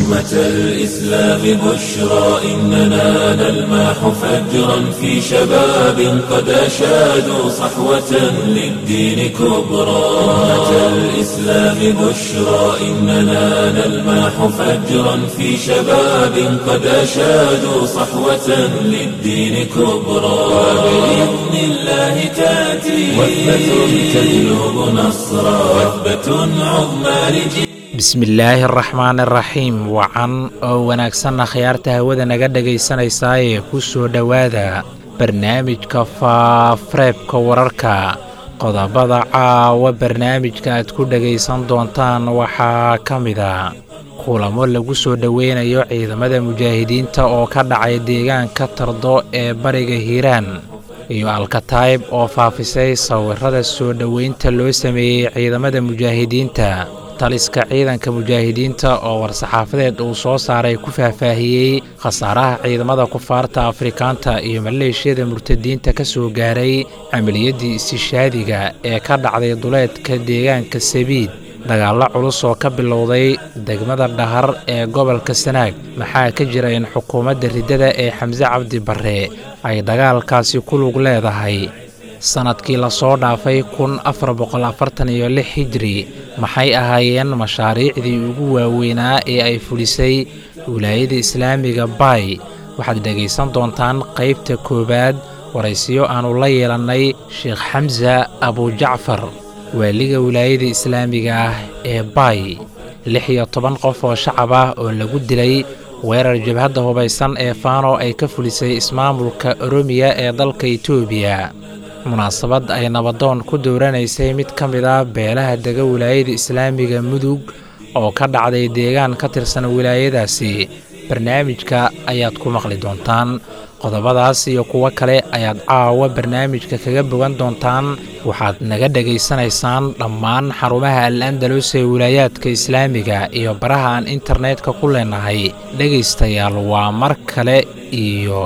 أمة الإسلام بشرى إننا نلمح فجرا في شباب قد أشادوا صحوة للدين كبرى أمة الإسلام بشرى إننا نلمح فجرا في شباب قد أشادوا صحوة للدين كبرى وبإذن الله تأتي وثبة تجلب نصرا وثبة عظمى لجيل bismillaahi araxmaan araxiim wacan oo wanaagsanna khiyaarta hawada naga dhegaysanaysaayee ku soo dhowaada barnaamijka faafreebka wararka qodobada caawa barnaamijka aad ku dhegaysan doontaan waxaa ka mida kulamo lagu soo dhoweynayo ciidamada mujaahidiinta oo ka dhacay deegaanka tardo ee bariga hiiraan iyo alkataayb oo faafisay sawirada soo dhoweynta loo sameeyey ciidamada mujaahidiinta taliska ciidanka mujaahidiinta oo war-saxaafadeed uu soo saaray ku faahfaahiyey khasaaraha ciidamada kufaarta afrikaanta iyo maleeshiyada murtadiinta ka soo gaaray camaliyaddii istishaadiga ee ka dhacday duleedka deegaanka sabiid dagaallo culus oo ka bilowday degmada dhahar ee gobolka sanaag maxaa ka jira in xukuumadda riddada ee xamse cabdi barre ay dagaalkaasi ku lug leedahay sannadkii lasoo dhaafay kun afar boqol afartan iyo lix hijri maxay ahaayeen mashaariicdii ugu waaweynaa ee ay fulisay wilaayada islaamiga baay waxaad dhegaysan doontaan qaybta koowaad waraysiyo aannu la yeelannay sheekh xamsa abujacfar waaliga wilaayada islaamiga ah ee baay lix iyo toban qof oo shacab ah oo lagu dilay weerar jabhadda hubaysan ee faano ay ka fulisay ismaamulka oromiya ee dalka etoobiya munaasabad ay nabadoon ku dooranaysay mid ka mid a beelaha dega wilaayada islaamiga mudug oo ka dhacday deegaan ka tirsan wilaayadaasi barnaamijka ayaad ku maqli doontaan qodobadaas iyo kuwo kale ayaad caawa barnaamijka kaga bogan doontaan waxaad naga dhegaysanaysaan dhammaan xarumaha al andalus ee wilaayaadka islaamiga iyo baraha aan internetka ku leenahay dhegaystayaal waa mar kale iyo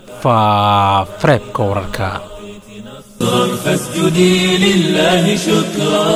faafreebka wararka فاسجدي لله شكرا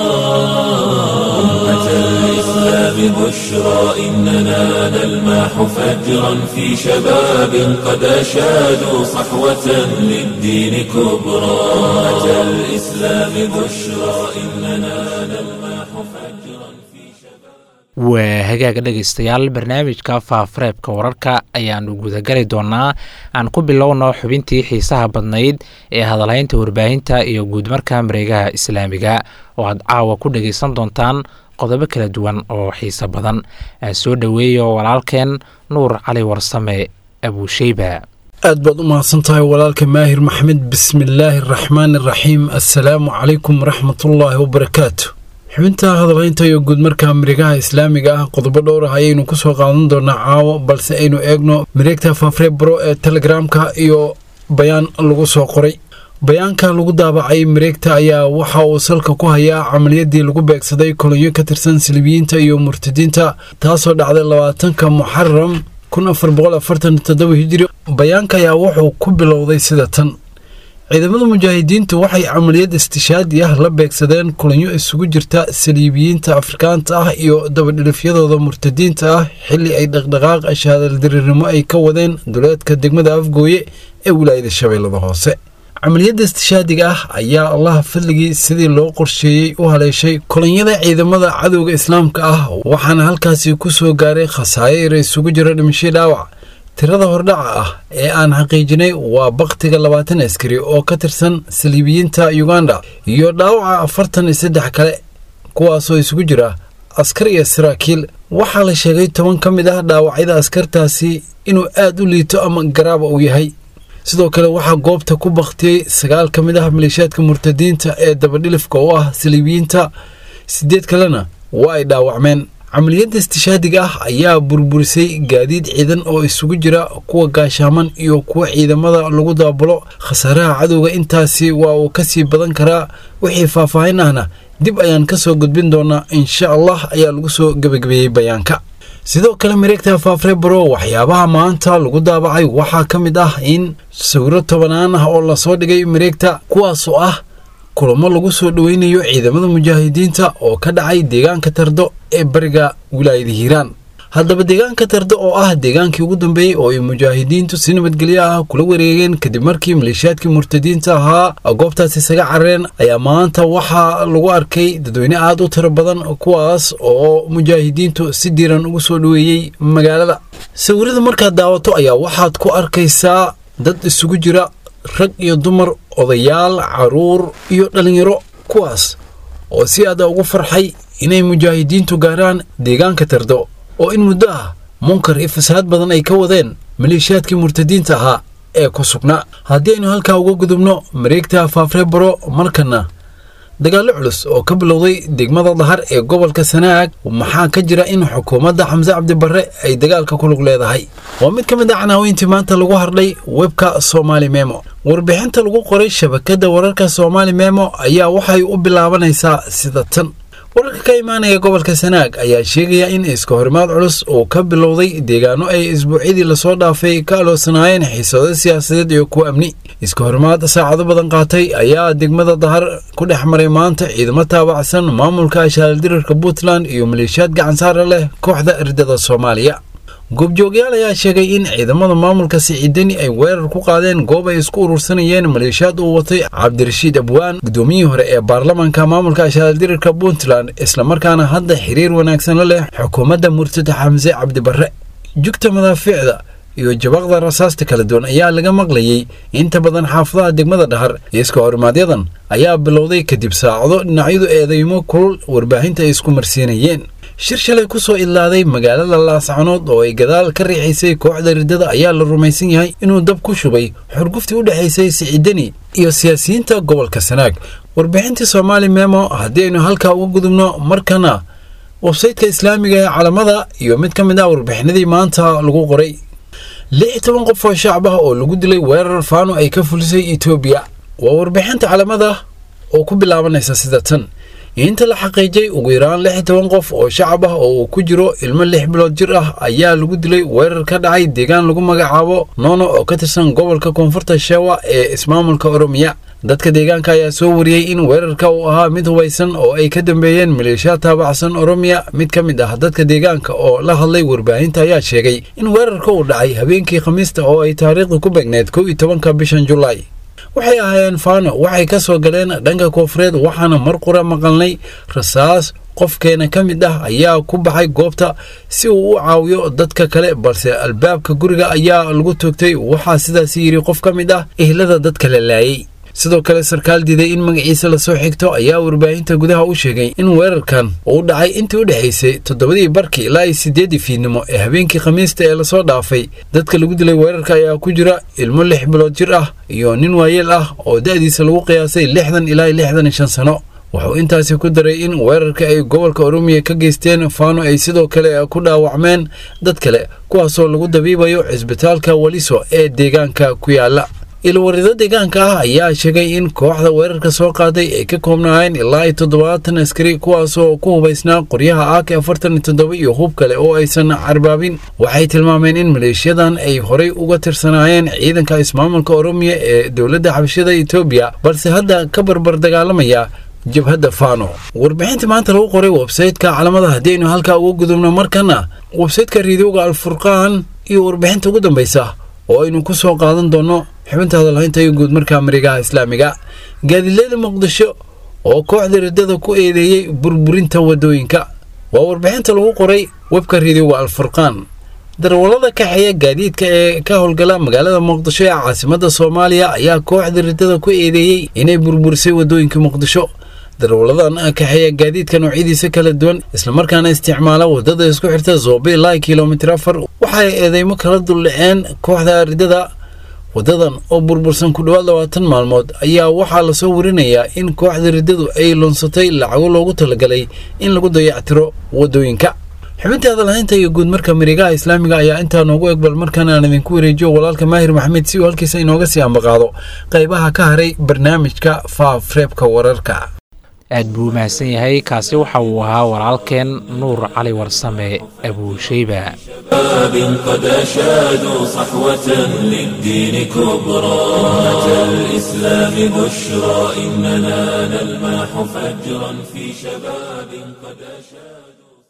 أمة الإسلام بشرى إننا نلمح فجرا في شباب قد أشادوا صحوة للدين كبرى أمة الإسلام بشرى إننا نلمح فجرا في شباب waa hagaaga dhegaystayaal barnaamijka faafareebka wararka ayaannu gudagali doonaa aan ku bilowno xubintii xiisaha badnayd ee hadalhaynta warbaahinta iyo guudmarka mareegaha islaamiga oo aad caawa ku dhegaysan doontaan qodobo kala duwan oo xiiso badan aan soo dhoweeyo walaalkeen nuur cali warsame abuusheyba aad baad u mahadsan tahay walaalka maahir maxmed bismillaahi araxmaan araxiim assalaamu calaykum waraxmatullaahi wabarakaatu xubinta hadalhaynta iyo guudmarka mareegaha islaamiga ah qodobo dhowr ah ayaynu ku soo qaadan doonaa caawo balse aynu eegno mareegta faafrebro ee telegramka iyo bayaan lagu soo qoray bayaanka lagu daabacay mareegta ayaa waxa uu salka ku hayaa camaliyadii lagu beegsaday kolonyo ka tirsan silibiyiinta iyo murtadiinta taasoo dhacday labaatanka muxaram kun afar boqol afartan toddoba hijiri bayaanka ayaa wuxuu ku bilowday sida tan ciidamada mujaahidiintu waxay camaliyad istishaadi ah la beegsadeen kulanyo isugu jirta saliibiyiinta afrikaanta ah iyo dabadhilifyadooda murtadiinta ah xili ay dhaqdhaqaaq shaadaldarinimo ay ka wadeen duleedka degmada afgooye ee wilaayada shabeellada hoose camaliyadda istishaadiga ah ayaa allaha fadligii sidii loo qorsheeyey u haleeshay kolonyada ciidamada cadowga islaamka ah waxaana halkaasi ku soo gaaray khasaayir isugu jira dhimasho dhaawac tirada hordhaca ah ee aan xaqiijinay waa baktiga labaatan askari oo ka tirsan saliibiyiinta uganda iyo dhaawaca afartan iyo saddex kale kuwaasoo isugu jira askar iyo saraakiil waxaa la sheegay toban ka mid ah dhaawacyada askartaasi inuu aad u liito ama garaaba uu yahay sidoo kale waxaa goobta ku baktiyey sagaal ka mid ah maleeshiyaadka murtadiinta ee dabadhilifka oo ah saliibiyiinta sideed kalena waa ay dhaawacmeen camaliyadda istishaadiga ah ayaa burburisay gaadiid ciidan oo isugu jira kuwa gaashaaman iyo kuwa ciidamada lagu daabulo khasaaraha cadowga intaasi waa uu kasii badan karaa wixii faahfaahin ahna dib ayaan kasoo gudbin doonaa insha allah ayaa lagu soo gebagabeeyey bayaanka sidoo kale mareegta faafrebro waxyaabaha maanta lagu daabacay waxaa ka mid ah in sawiro tobanaan ah oo lasoo dhigay mareegta kuwaasoo ah kulamo lagu soo dhoweynayo ciidamada mujaahidiinta oo ka dhacay deegaanka tardo ee bariga wilaayada hiiraan haddaba deegaanka tardo oo ah deegaankii ugu dambeeyey oo ay mujaahidiintu si nabadgelyo ah kula wareegeen kadib markii maleeshiyaadkii murtadiinta ahaa goobtaas isaga carareen ayaa maanta waxaa lagu arkay dadweyne aad u tiro badan kuwaas oo mujaahidiintu si diiran ugu soo dhoweeyey magaalada sawirada markaad daawato ayaa waxaad ku arkaysaa dad isugu jira rag iyo dumar odayaal caruur iyo dhallinyaro kuwaas oo si aada ugu farxay inay mujaahidiintu gaaraan deegaanka tardo oo in muddo ah munkar iyo fasahaad badan ay ka wadeen maleeshiyaadkii murtadiinta ahaa ee ku sugnaa haddii aynu halkaa uga gudubno mareegta faafrebaro markana dagaallo culus oo ka bilowday degmada dahar ee gobolka sanaag maxaa ka jira in xukuumadda xamse cabdibarre ay dagaalka ku lug leedahay waa mid ka mid ah canaaweyntii maanta lagu hardhay webka somaali memo warbixinta lagu qoray shabakadda wararka somaali memo ayaa waxay u bilaabanaysaa sida tan wararka ka imaanaya gobolka sanaag ayaa sheegaya in iska horimaad culus uu ka bilowday deegaano ay isbuucyadii lasoo dhaafay ka aloosanaayeen xiisado siyaasadeed iyo kuwa amni iska horimaad saacado badan qaatay ayaa degmada dahar ku dhex maray maanta ciidamo taabacsan maamulka ashaaldirarka puntland iyo maleeshiyaad gacansaara leh kooxda ardada soomaaliya goobjoogyaal ayaa sheegay in ciidamada maamulka siciidani ay weerar ku qaadeen goob ay isku urursanayeen maleeshiyaad uu watay cabdirashiid abwaan gudoomiyihii hore ee baarlamaanka maamulka ashaaldirarka puntland islamarkaana hadda xiriir wanaagsan la leh xukuumadda murtada xamse cabdibarre jugta madaafiicda iyo jabaqda rasaasta kala duwan ayaa laga maqlayey inta badan xaafadaha degmada dhahar iska horimaaadyadan ayaa bilowday kadib saacado dhinacyadu eedeymo kulul warbaahinta ay isku marsiinayeen shir shalay ku soo idlaaday magaalada laascanood oo ay gadaal ka riixaysay kooxda riddada ayaa la rumaysan yahay inuu dab ku shubay xurguftii u dhexaysay siciidani iyo siyaasiyiinta gobolka sanaag warbixintii soomaali memo haddii aynu halkaa uga gudubno markana websaytka islaamiga ee calamada iyo mid ka mid ah warbixinadii maanta lagu qoray lix toban qof oo shacab ah oo lagu dilay weerar faano ay ka fulisay etoobiya waa warbixinta calamada oo ku bilaabanaysa sida tan inta la xaqiijay ugu yaraan lix toban qof oo shacab ah oo uu ku jiro ilmo lix bilood jir ah ayaa lagu dilay weerar ka dhacay deegaan lagu magacaabo noono oo ka tirsan gobolka koonfurta sheewa ee ismaamulka oromiya dadka deegaanka ayaa soo wariyey in weerarka uu ahaa mid hubaysan oo ay ka dambeeyeen maleeshiyaad taabacsan oromiya mid ka mid ah dadka deegaanka oo la hadlay warbaahinta ayaa sheegay in weerarka uu dhacay habeenkii khamiista oo ay taariikhdu ku beegneed kow iyo tobanka bishan julaay waxay ahaayeen faano waxay ka soo galeen dhanka koonfureed waxaana mar qura maqalnay rasaas qofkeena ka mid ah ayaa ku baxay goobta si uu u caawiyo dadka kale balse albaabka guriga ayaa lagu toogtay waxaa sidaas yidhi qof ka mid ah ehlada dadka la laayay sidoo kale sarkaal diiday in magaciisa lasoo xigto ayaa warbaahinta gudaha u sheegay in weerarkan uu dhacay intii u dhexaysay toddobadii barkii ilaa iyo siddeeddii fiidnimo ee habeenkii khamiista ee lasoo dhaafay dadka lagu dilay weerarka ayaa ku jira ilmo lix bilood jir ah iyo nin waayeel ah oo da'diisa lagu qiyaasay lixdan ilaa iyo lixdan iyo shan sano wuxuu intaasi ku daray in weerarka ay gobolka oromiya ka geysteen faano ay sidoo kale ku dhaawacmeen dad kale kuwaasoo lagu dabiibayo cisbitaalka waliso ee deegaanka ku yaala ilwarido deegaanka ah ayaa sheegay in kooxda weerarka soo qaaday ay ka koobnaayeen ilaa iyo toddobaatan askari kuwaasoo ku hubaysnaa qoryaha ak afartan iyo toddoba iyo hub kale oo aysan carbaabin waxay tilmaameen in maleeshiyadan ay horay uga tirsanaayeen ciidanka ismaamulka oromiya ee dowladda xabashada etoobiya balse hadda ka barbar dagaalamaya jabhadda fano warbixinta maanta lagu qoray websaytka calamada haddii aynu halkaa uga gudubno markana websaytka riidowga alfurqaan iyo warbixinta ugu dambaysa oo aynu ku soo qaadan doonno xubinta hadalhaynta iyo guud markaa marigaha islaamiga gaadileeda muqdisho oo kooxda riddada ku eedeeyey burburinta waddooyinka waa warbixinta lagu qoray webka riidowga alfurqaan darwallada kaxeeya gaadiidka ee ka howlgala magaalada muqdisho ee caasimadda soomaaliya ayaa kooxda riddada ku eedeeyey inay burburisay waddooyinka muqdisho darwalladan kaxeeya gaadiidka noocyadiisa kala duwan islamarkaana isticmaala waddada isku xirta zoobe ilaa kilomitir afar waxay eedeymo kala duldhaceen kooxda riddada waddadan oo burbursan ku dhowaad labaatan maalmood ayaa waxaa lasoo warinayaa in kooxda riddadu ay lunsatay lacago loogu talagalay in lagu dayactiro waddooyinka xubinta hadalhaynta iyo guud marka marigaha islaamiga ayaa intaa noogu egbal markaan aan idinku wareejiyo walaalka maahir maxamed si uu halkiisa inooga sii ambaqaado qaybaha ka haray barnaamijka faafreebka wararka aad buu u mahadsan yahay kaasi waxa uu ahaa walaalkeen nuur cali warsame abuushayba شباب قد أشادوا صحوة للدين كبرى أمة الإسلام بشرى إننا نلمح فجرا في شباب قد أشادوا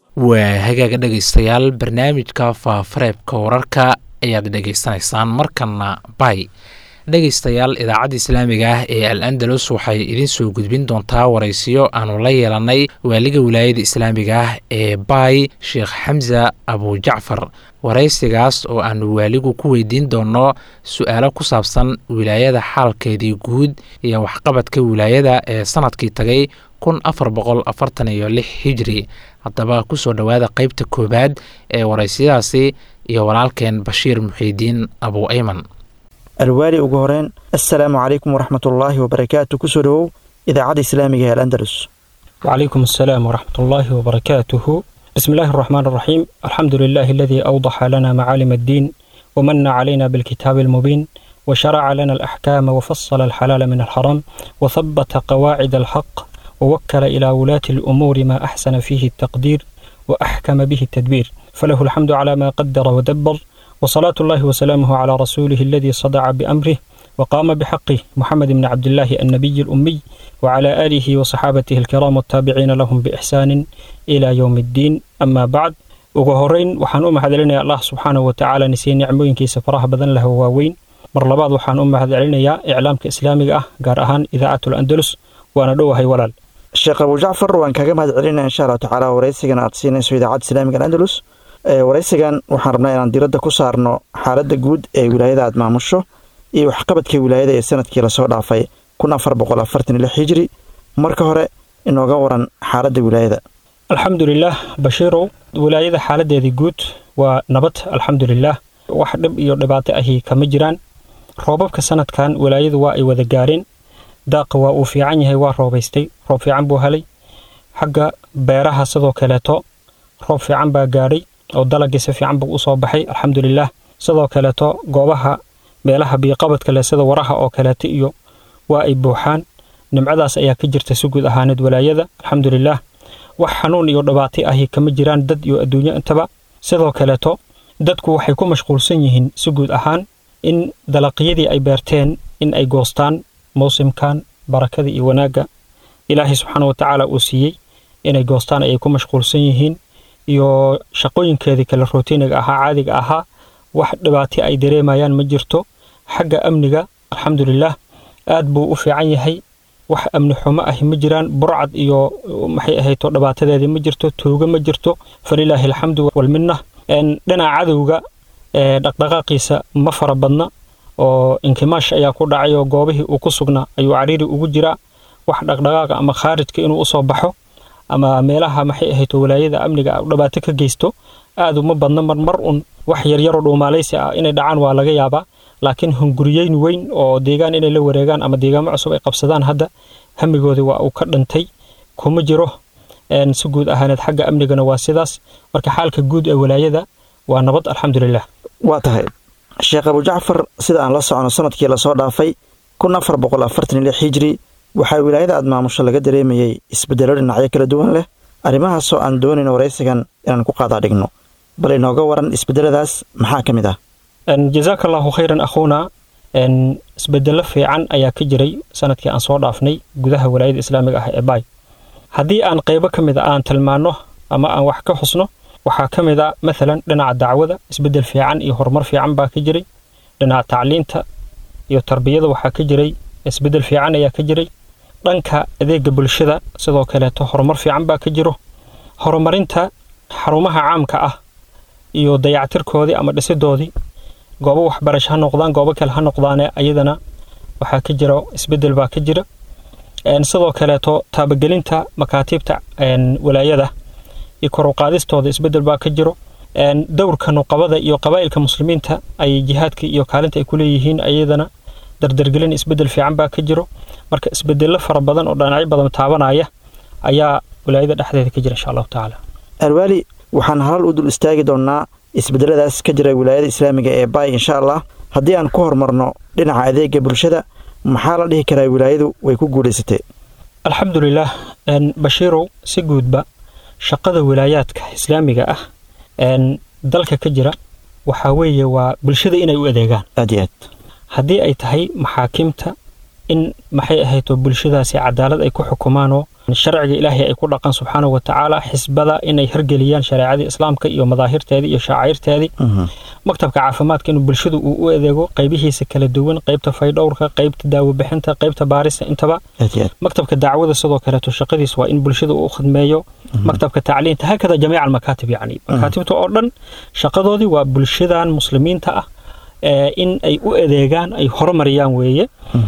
waa hagaaga dhegaystayaal barnaamijka faafareebka wararka ayaad dhegaysanaysaan markana bay dhegaystayaal idaacadda islaamiga ah ee al andalus waxay idiin soo gudbin doontaa waraysiyo aanu la yeelannay waaliga wilaayada islaamiga ah ee bay sheekh xamsa abujacfar waraysigaas oo aanu waaligu ku weydiin doonno su-aalo ku saabsan wilaayada xaalkeedii guud iyo waxqabadka wilaayada ee sanadkii tagay kun afar boqol afartan iyo lix hijri haddaba kusoo dhowaada qeybta koowaad ee waraysiyadaasi iyo walaalkeen bashiir muxiidiin abu ayman alwaali ugu horeyn assalaamu calaykum waraxmatullaahi wabarakaatu kusoo dhowow idaacadda islaamiga ee alandalus وعليكم السلام ورحمة الله وبركاته بسم الله الرحمن الرحيم الحمد لله الذي أوضح لنا معالم الدين ومن علينا بالكتاب المبين وشرع لنا الأحكام وفصل الحلال من الحرام وثبت قواعد الحق ووكل إلى ولاة الأمور ما أحسن فيه التقدير وأحكم به التدبير فله الحمد على ما قدر ودبر وصلاة الله وسلامه على رسوله الذي صدع بأمره وقام بحقه محمد بن عبد الله النبي الأمي وعلى آله وصحابته الكرام والتابعين لهم بإحسان إلى يوم الدين أما بعد ugu horeyn waxaan u mahadcelinayaa allah subxaanahu watacaala nisay nicmooyinkiisa faraha badan leh waaweyn mar labaad waxaan u mahadcelinayaa iclaamka islaamiga ah gaar ahaan idaacatul andalus waana dhowahay walaal sheekh abujacfar waan kaga mahad celinaya insha allahu tacaala waraysigan aad siinayso idaacadda islaamiga alandalus waraysigan waxaan rabnaa inaan diradda ku saarno xaaladda guud ee wilaayada aad maamusho iyo waxqabadka wilaayada ee sanadkii lasoo dhaafay kun afar boqol afartan iyo lix hijri marka hore inooga waran xaaladda wilaayada alxamdulilaah bashiirow wilaayada xaaladeedii guud waa nabad alxamdulilaah wax dhib iyo dhibaato ahi kama jiraan roobabka sanadkan wilaayadu waa ay wada gaareen daaqa waa uu fiican yahay waa roobaystay roob fiican buu helay xagga beeraha sidoo kaleeto roob fiican baa gaadhay oo dalagii si fiican buu usoo baxay alxamdulilaah sidoo kaleeto goobaha meelaha biyoqabadka leh sida waraha oo kaleeto iyo waa ay buuxaan nimcadaas ayaa ka jirta si guud ahaaneed walaayada alxamdulilaah wax xanuun iyo dhibaato ahi kama jiraan dad iyo adduunyo intaba sidoo kaleeto dadku waxay ku mashquulsan yihiin si guud ahaan in dalaqyadii ay beerteen in ay goostaan mawsimkan barakada iyo wanaagga ilaahay subxaana wa tacaala uu siiyey inay goostaan ayay ku mashquulsan yihiin iyo shaqooyinkeedii kale rootiniga ahaa caadiga ahaa wax dhibaato ay dareemayaan ma jirto xagga amniga alxamdulilaah aad buu u fiican yahay wax amni xumo ahi ma jiraan burcad iyo maxay ahayto dhibaatadeedii ma jirto tuugo ma jirto falilaahi alxamdu walminna dhinaca cadowga dhaqdhaqaaqiisa ma fara badna oo inkimaash ayaa ku dhacay oo goobihii uu ku sugnaa ayuu cariiri ugu jiraa wax dhaqdhaqaaqa ama khaarijka inuu usoo baxo ama meelaha maxay ahayto walaayada amniga dhibaato ka geysto aad uma badna marmar un wax yaryaroo dhuumaalaysi ah inay dhacaan waa laga yaabaa laakiin hunguriyeyn weyn oo deegaan inay la wareegaan ama deegaamo cusub ay qabsadaan hadda hamigoodii waa uu ka dhintay kuma jiro si guud ahaaneed xagga amnigana waa sidaas marka xaalka guud ee walaayada waa nabad alxamdulilah waa tahay sheekh abujacfar sida aan la socono sanadkii lasoo dhaafay kun afar boqol afartan iyo lix hijri waxaa wilaayada aad maamusho laga dareemayey isbeddelo dhinacyo kala duwan leh arrimahaasoo aan doonayno waraysigan inaan ku qaadaa dhigno bal inooga waran isbeddeladaas maxaa ka mid ah jazaaka allaahu khayran akhuuna isbedelo fiican ayaa ka jiray sanadkii aan soo dhaafnay gudaha walaayada islaamiga ah ee baay haddii aan qaybo ka mid a aan tilmaanno ama aan wax ka xusno waxaa ka mid a maalan dhinaca dacwada isbeddel fiican iyo horumar fiican baa ka jiray dhinaca tacliinta iyo tarbiyada waxaa ka jiray isbeddel fiican ayaa ka jiray dhanka adeega bulshada sidoo kaleeto horumar fiican baa ka jiro horumarinta xarumaha caamka ah iyo dayactirkoodii ama dhisidoodii goobo waxbarasho ha noqdaan goobo kale ha noqdaane ayadana waxaa ka jira isbeddel baa ka jira sidoo kaleeto taabagelinta makaatiibta walaayada iyo koruqaadistooda isbeddel baa ka jiro dowrka nuqabada iyo qabaa'ilka muslimiinta ay jihaadka iyo kaalinta ay ku leeyihiin ayadana dardargelin isbeddel fiican baa ka jiro marka isbedello fara badan oo dhinacyo badan taabanaya ayaa walaayada dhexdeeda ka jira insha allahu tacaala alwaali waxaan halal u dul istaagi doonnaa isbeddeladaas ka jira wilaayada islaamiga ee baay insha allah haddii aan ku horumarno dhinaca adeega bulshada maxaa la dhihi karaa wilaayadu way ku guulaysatay alxamdulilaah bashiirow si guudba shaqada wilaayaadka islaamiga ah dalka ka jira waxaa weeye waa bulshada inay u adeegaan aad iyo aad haddii ay tahay maxaakiimta in maxay ahayto bulshadaasi cadaalad ay ku xukumaan oo sharciga ilaahay ay ku dhaqan subxaanahu watacaala xisbada inay hirgeliyaan shareecadii islaamka iyo madaahirteedii iyo shaacairteedii maktabka caafimaadka inuu bulshadu uu u adeego qaybihiisa kala duwan qaybta faydhowrka qaybta daawobixinta qaybta baarista intaba maktabka dacwada sidoo kaleeto shaqadiis waa in bulshada uu u khidmeeyo maktabka tacliinta hakada jamiica almakaatib yacni makaatibta oo dhan shaqadoodii waa bulshadan muslimiinta ah in ay u adeegaan ay horumariyaan weeye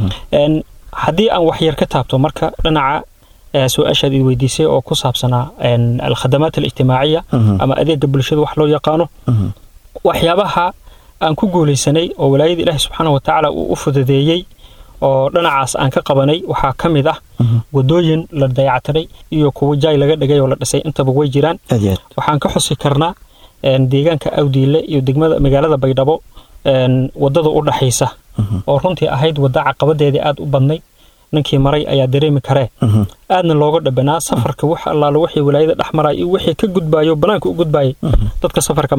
haddii aan waxyar ka taabto marka dhinaca su-aashaad id weydiisay oo ku saabsanaa alkhadamaat alijtimaaciya ama adeega bulshada wax loo yaqaano waxyaabaha aan ku guulaysanay oo walaayada ilaahi subxaana watacaala uu u fududeeyey oo dhinacaas aan ka qabanay waxaa ka mid ah wadooyin la dayactiray iyo kuwa jaay laga dhigay oo la dhisay intaba way jiraan waxaan ka xusi karnaa deegaanka awdiile iyo degmada magaalada baydhabo wadada u dhaxaysa oo runtii ahayd wadda caqabadeedii aad u badnay ninkii maray ayaa dareemi karee aadna looga dhabanaa safarka wax allaala wixii walaayada dhex maraya iyo wixii ka gudbaayo banaanka u gudbaayay dadka safarka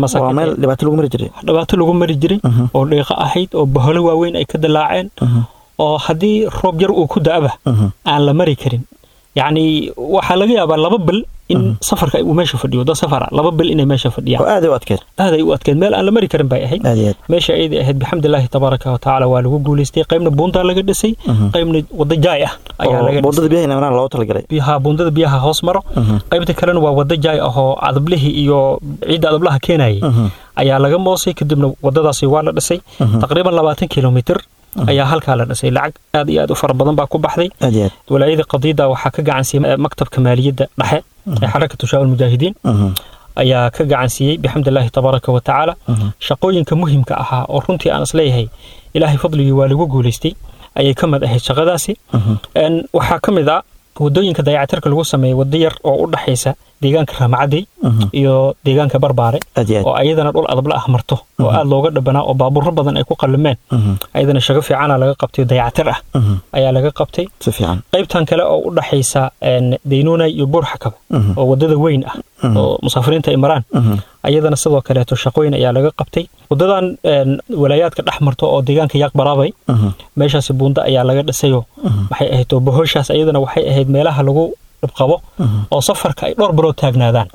dhibaato lagu mari jiray oo dhiiqo ahayd oo baholo waaweyn ay ka dalaaceen oo haddii roob yar uu ku da'aba aan la mari karin yacni waxaa laga yaabaa laba bil in safarka uu meesha fadhiyo dad safara laba bil inay meesha fadhiyaan aad u adkeed aad ay u adkeed meel aan la mari karin bay ahayd meesha ayadii ahayd bixamdillaahi tabaaraka wa tacaala waa lagu guulaystay qaybna buundaa laga dhisay qaybna wadda jaay ah ayaa laga buundada biyaha inamnaan loogu talagalay biyaha buundada biyaha hoos maro qaybta kalena waa wadda jaay ah oo adablihii iyo ciidda adablaha keenayay ayaa laga moosay kadibna waddadaasi waa la dhisay taqriiban labaatan kilomitir ayaa halkaa la dhisay lacag aad iyo aad u fara badan baa ku baxday walaayada qadiida waxaa ka gacansiiyey maktabka maaliyadda dhexe ee xarakatu shaawal mujaahidiin ayaa ka gacansiiyey bixamdillaahi tabaaraka wa tacaala shaqooyinka muhimka ahaa oo runtii aan isleeyahay ilaahay fadligii waa lagu guulaystay ayay ka mid ahayd shaqadaasi waxaa ka mid ah wadooyinka dayacatirka lagu sameeyey waddo yar oo u dhaxaysa deegaanka raamacadey iyo deegaanka barbaare oo ayadana dhul adabla ah marto oo aad looga dhabanaa oo baabuuro badan ay ku qallimeen ayadana shago fiicana laga qabtay dayacatir ah ayaa laga qabtay qaybtan kale oo u dhaxaysa daynuunay iyo buurxakaba oo waddada weyn ah oo musaafiriinta ay maraan ayadana sidoo kaleeto shaqooyin ayaa laga qabtay waddadan walaayaadka dhex marto oo deegaanka yaaq baraabay meeshaasi buunda ayaa laga dhisayo maxay ahayd oo bohoshaas ayadana waxay ahayd meelaha lagu dhibqabo oo safarka ay dhowr bilood taagnaadaan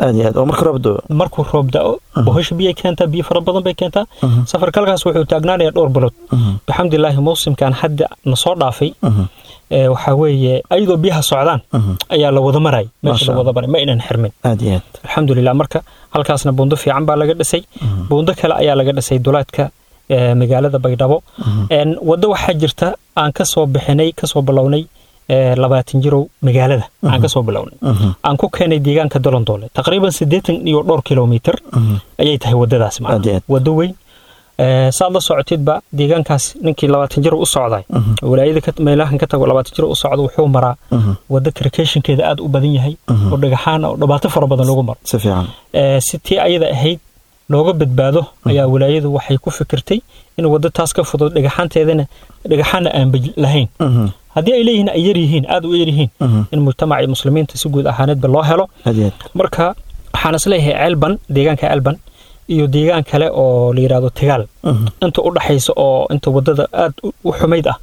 markuu roob da'o bohosha biyay keentaa biyo fara badan bay keentaa safarka halkaas wuxuu taagnaanayaa dhowr bilood bixamdilaahi mawsimkan hadda na soo dhaafay waxaa weeye ayadoo biyaha socdaan ayaa la wada maray meesha la wada maray ma aynan xirmin alxamdulilah marka halkaasna buundo fiican baa laga dhisay buundo kale ayaa laga dhisay dulaadka magaalada baydhabo waddo waxaa jirta aan ka soo bixinay kasoo bilownay labaatan jirow magaalada aan kasoo bilownay aan ku keenay deegaanka dolondoole taqriiban siddeetan iyo dhowr kilomitir ayay tahay waddadaas waddo weyn saad la socotidba deegaankaas ninkii labaatan jir u socday walaayada meelahan ka tago labaatan jir u socda wuxuu maraa wadda karkashinkeeda aad u badan yahay oo dhagaxaan oo dhibaato fara badan lagu maro si tii ayada ahayd looga badbaado ayaa walaayadu waxay ku fikirtay in waddo taas ka fudud dhagaxaanteedana dhagaxaana aan lahayn haddii ay leeyihiin ay yaryihiin aad u yaryihiin in mujtamacii muslimiinta si guud ahaaneedba loo helo marka waxaan isleeyahay ceelban deegaanka ceelban iyo deegaan kale oo la yidhahdo tegaal inta u dhaxaysa oo inta waddada aad u xumayd ah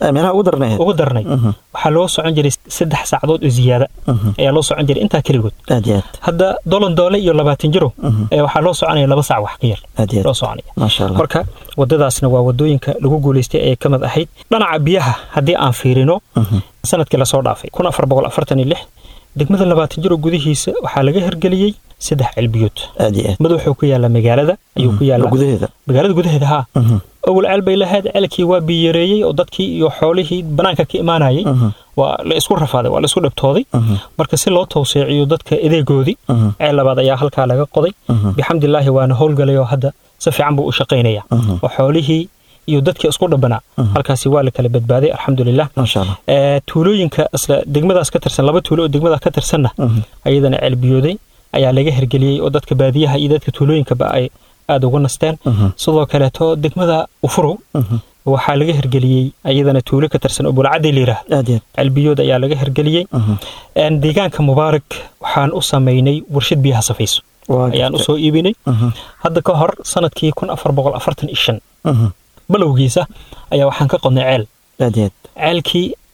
ugu darnay waxaa loo socon jiray saddex saacadood oo ziyaada ayaa loo socon jiray intaa keligood hadda dolan doole iyo labaatan jiro waxaa loo soconaya laba saac wax ka yar loo soconaya marka waddadaasna waa waddooyinka lagu guulaystay ayay ka mid ahayd dhinaca biyaha haddii aan fiirino sanadkii lasoo dhaafay kun afar boqol afartan iyo lix degmada labaatan jiro gudihiisa waxaa laga hirgeliyey saddex celbiyood mid wuxuu ku yaallaa magaalada ayuu ku yaallaa magaalada gudaheeda haa awal ceel bay lahayd ceelkii waa biyareeyey oo dadkii iyo xoolihii banaanka ka imaanayay waa la isku rafaaday waa la isku dhibtooday marka si loo tawseeciyo dadka edeegoodii ceel labaad ayaa halkaa laga qoday bixamdilaahi waana howlgalay oo hadda si fiican buu u shaqaynaya oo xoolihii iyo dadkii isku dhabanaa halkaasi waa la kala badbaaday alxamdulilah tuulooyinka isla degmadaas ka tirsan laba tuulo oo degmadaas ka tirsanna ayadana ceelbiyooday ayaa laga hirgeliyey oo dadka baadiyaha iyo dadka tuulooyinkaba ay aada uga nasteen sidoo kaleeto degmada ufurow waxaa laga hirgeliyey ayadana tuulo ka tirsan oo bulcadii layidhaahdo celbiyood ayaa laga hirgeliyey deegaanka mubaarak waxaan u samaynay warshad biyaha safayso ayaan usoo iibinay hadda ka hor sanadkii kun afar boqol afartan iyo shan balowgiisa ayaa waxaan ka qodnay ceel ceelkii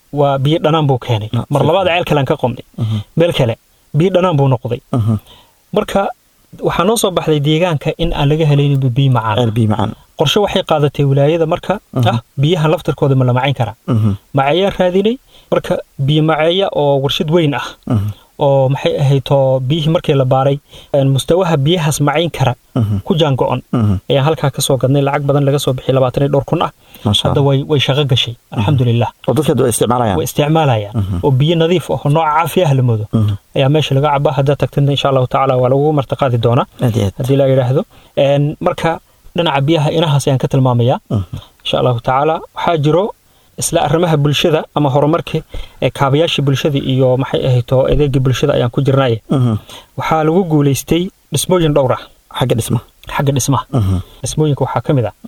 waa biyo dhanaan buu keenay Ah, mar si labaad ceel kalean ka qomnay meel kale biyo dhanaan buu noqday Mhm. marka waxaa noo soo baxday deegaanka in aan laga helaynin biyo macaan ceel biyo macaan qorshe waxay qaadatay wilaayada marka ah biyahan laftarkooda ma la macayn karaa Mhm. maceeyaa raadinay marka biyo maceeya oo warshad weyn ah Mhm. oo maxay ahaydoo biyihii markii la baaray een, mustawaha biyahaas macayn kara Mhm. ku jaango-on Mhm. ayaan halkaa kasoo gadnay lacag badan laga soo bixiyay labaatan iyo dhowr kun ah Masha hadda Allah. way way shaqo gashay alxamdulilah oo dadka hadda way isticmaalayaan way isticmaalayaan oo biyo nadiif ah oo nooca caafi ah la moodo Mhm. ayaa meesha laga cabaa haddaad tagtana insha allahu tacaala waa lagu martiqaadi doonaa aad iyo aad haddii la yidhaahdo Een, marka dhinaca biyaha inahaas ayaan ka tilmaamayaa insha allahu tacaala waxaa jiro isla arrimaha bulshada ama horumarka ee kaabayaashii bulshada iyo maxay ahayto adeegii bulshada ayaan ku jirnaaye Mhm. waxaa lagu guulaystay dhismooyin dhowr ah xagga dhisma xagga dhismaha Mhm. dhismooyinka waxaa ka mid ah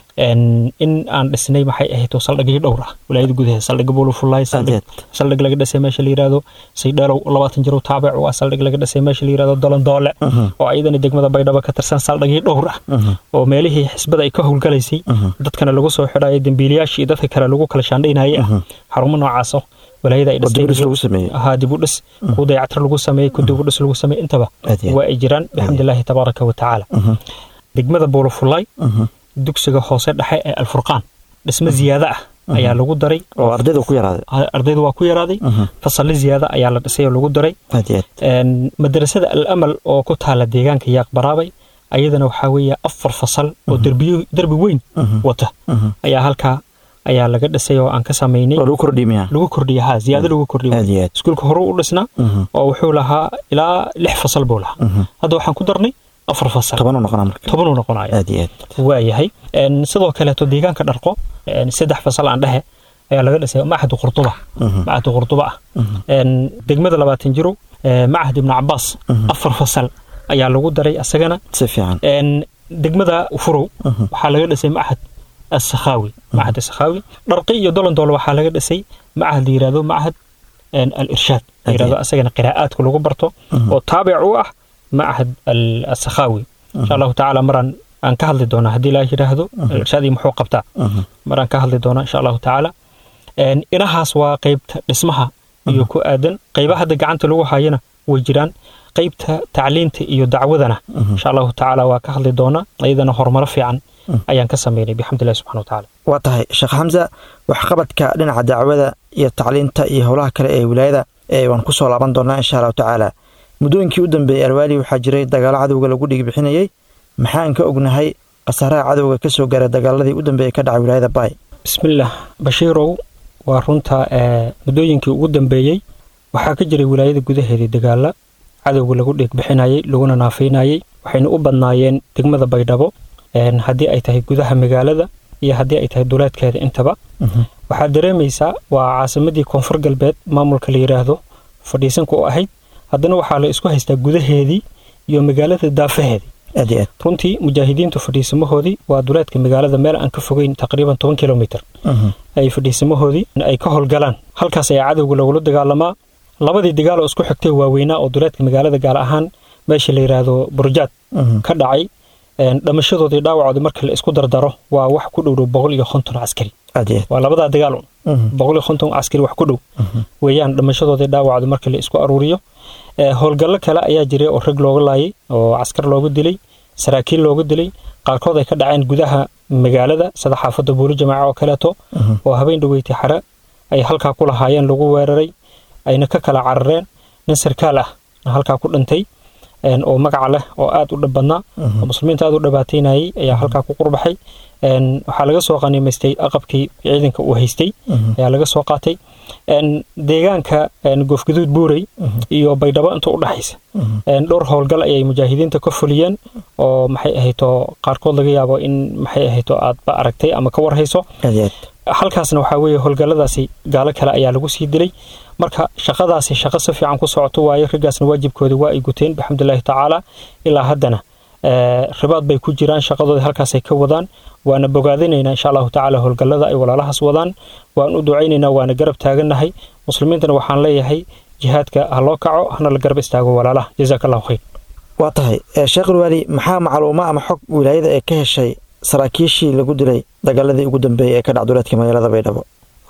Een, in aan dhisnay maxay ahayto saldhigyo dhowr ah wilaayada gudaheeda saldhigga buulufulaay saldhig Adeed. saldhig laga dhisay meesha la yidhaahdo saydheelow labaatan jiro taabic waa saldhig laga dhisay meesha la yidhaahdo dolandoole oo ayadana degmada baydhabo ka tirsan saldhigyo dhowr ah oo meelihii xisbada ay ka howlgalaysay dadkana lagu soo xidhayo dembiilayaashii iyo dadka kale lagu kala shaandhaynayay ah xarumo noocaas oo walaayada ay oo dib u dhis dhistay lagu sameeyey ahaa dib u dhis ku dayactir lagu sameeyey ku dib u dhis lagu sameeyey intaba Aad iyo aad. waa ay jiraan bixamdillaahi tabaaraka wa tacaala degmada buulafulay Mhm. dugsiga hoose dhexe ee alfurqaan dhismo ziyaado ah ayaa lagu daray oo ardayda ku yaraaday ardayda waa ku yaraaday fasalli ziyaado ayaa la dhisay oo lagu daray aad iyo aad Een, madrasada al amal oo ku taala deegaanka yaaq baraabay ayadana waxaa weeye afar fasal oo derbiyo derbi weyn wata ayaa halkaa ayaa laga dhisay oo aan ka samaynay oo lagu kordhiimiyaa lagu kordhiya ha ziyaado lagu kordhiyo aad iyo aad iskuulka hore u dhisnaa oo wuxuu lahaa ilaa lix fasal buu lahaa hadda waxaan ku darnay afar fasal toban u noqonaa marka tobanuu noqonaya aad iyo aad waayahay Een, sidoo kaleeto deegaanka dharqo een, saddex fasal aan dhehe ayaa laga dhisay macahdu qurtuba macahdu qurtuba ah Een, degmada labaatan jiro ee, macahd ibnu cabaas afar fasal ayaa lagu daray asagana si fiican Een, degmada furow waxaa laga dhisay macahad asakhaawi macahad asakhaawi dharqi iyo dolandoole waxaa laga dhisay macahad la yidhahdo macahad een, al irshaad la yidhahdo asagana qiraa'aadku lagu barto oo taabic u ah macahad al asakhaawi insha allahu tacaala maraan aan ka hadli doonaa haddii laa yidhaahdo al irshaad iyo muxuu qabtaa maraan ka hadli doonaa insha allahu tacaala Een, inahaas waa qeybta dhismaha iyo ku aadan qeybaha hadda gacanta lagu hayana way jiraan qeybta tacliinta iyo dacwadana insha allahu tacaala waa ka hadli doonaa iyadana horumaro fiican ayaan ka sameynay bixamdillahi subxana wa tacaala waa tahay sheekh xamsa waxqabadka dhinaca dacwada iyo tacliinta iyo howlaha kale ee wilaayada ee waan ku soo laaban doonaa insha allahu tacaala muddooyinkii u dambeeyey alwaali waxaa jiray dagaalo cadowga lagu dhigi bixinayey maxaan ka ognahay khasaaraha cadowga ka soo gaara dagaaladii u dambeeyey ka dhacay wilaayada baay bismillaah bashiirow waa runta ee, muddooyinkii ugu dambeeyey waxaa ka jiray wilaayada gudaheedii dagaala cadowga lagu dheegbixinayey laguna naafaynayey waxayna u badnaayeen degmada baydhabo een, haddii ay tahay gudaha magaalada iyo haddii ay tahay duleedkeeda intaba waxaad dareemaysaa waa caasimadii koonfur galbeed maamulka la yidhaahdo fadhiisanka u ahayd haddana waxaa la isku haystaa gudaheedii iyo magaalada daafaheedii aad iyo aad runtii mujaahidiintu fadhiisamahoodii waa duleedka magaalada meel aan ka fogeyn taqriiban toban kilomitr ay fadhiisamahoodii ay ka howlgalaan halkaas ayaa cadowga lagula dagaalamaa labadii dagaal oo isku xigtay waaweynaa oo duleedka magaalada gaar ahaan meesha la yidhaahdo burjaad ka dhacay een, dhamashadoodii dhaawacoodii marka la isku dardaro waa wax ku dhowdhow boqol iyo konton caskari aad iyo aad waa labadaa dagaal un boqol iyo konton caskari wax ku dhow weeyaan dhamashadoodii dhaawacoodii marka la isku aruuriyo Ee, howlgallo kale ayaa jiray oo rag looga laayay oo caskar looga dilay saraakiil looga dilay qaarkood ay ka dhaceen gudaha magaalada sida xaafadda buuli jamaaca oo kaleeto oo habeen dhaweyti xare ay halkaa ku lahaayeen lagu weeraray ayna ka kala carareen nin sarkaal ah halkaa ku dhintay een, oo magaca leh oo aad u dhib badnaa oo muslimiinta aad u dhibaataynayay ayaa halkaa ku qurbaxay Een, waxaa laga soo qaniimaystay aqabkii ciidanka uu haystay ayaa laga soo qaatay Een, deegaanka een, goofgaduud buurey iyo baydhabo inta u dhaxaysa Een, dhowr howlgal ayay mujaahidiinta ka fuliyeen oo maxay ahayto qaarkood laga yaabo in maxay ahayto aadba aragtay ama ka warhayso aad iyo aad halkaasna waxaa weeye howlgalladaasi gaalo kale ayaa lagu sii dilay marka shaqadaasi shaqo si fiican ku socoto waayo raggaasna waajibkoodii waa ay guteen bixamdillaahi tacaala ilaa haddana ee, ribaad bay ku jiraan shaqadoodii halkaasay ka wadaan waana bogaadinaynaa insha allahu tacaala howlgallada ay walaalahaas wadaan waan u ducaynaynaa waana garab taagannahay muslimiintana waxaan leeyahay jihaadka ha loo kaco hana la garab istaago walaalaha jazaaka allahu khayr waa tahay ee, sheekh alwaali maxaa macluuma ama xog wilaayada ee ka heshay saraakiishii lagu dilay dagaaladii ugu dambeeyey ee ka dhac duleedka magaalada baydhabo